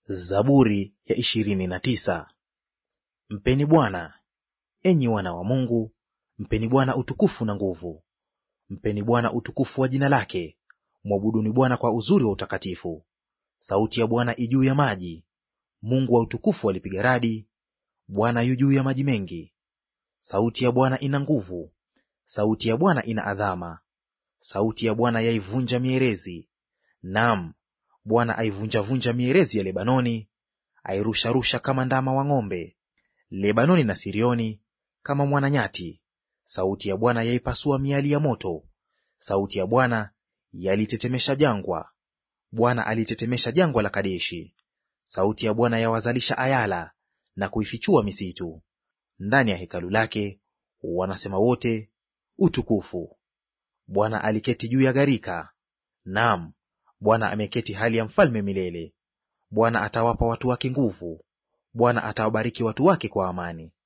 Zaburi ya ishirini na tisa. Mpeni Bwana, enyi wana wa Mungu, mpeni Bwana utukufu na nguvu. Mpeni Bwana utukufu wa jina lake, mwabuduni Bwana kwa uzuri wa utakatifu. Sauti ya Bwana i juu ya maji, Mungu wa utukufu alipiga radi. Bwana yu juu ya maji mengi. Sauti ya Bwana ina nguvu, sauti ya Bwana ina adhama. Sauti ya Bwana yaivunja mierezi, naam, Bwana aivunjavunja mierezi ya Lebanoni, airusharusha kama ndama wa ng'ombe. Lebanoni na Sirioni kama mwananyati. Sauti ya Bwana yaipasua miali ya moto. Sauti ya Bwana yalitetemesha jangwa. Bwana alitetemesha jangwa la Kadeshi. Sauti ya Bwana yawazalisha ayala na kuifichua misitu. Ndani ya hekalu lake wanasema wote, utukufu. Bwana aliketi juu ya gharika, naam, Bwana ameketi hali ya mfalme milele. Bwana atawapa watu wake nguvu, Bwana atawabariki watu wake kwa amani.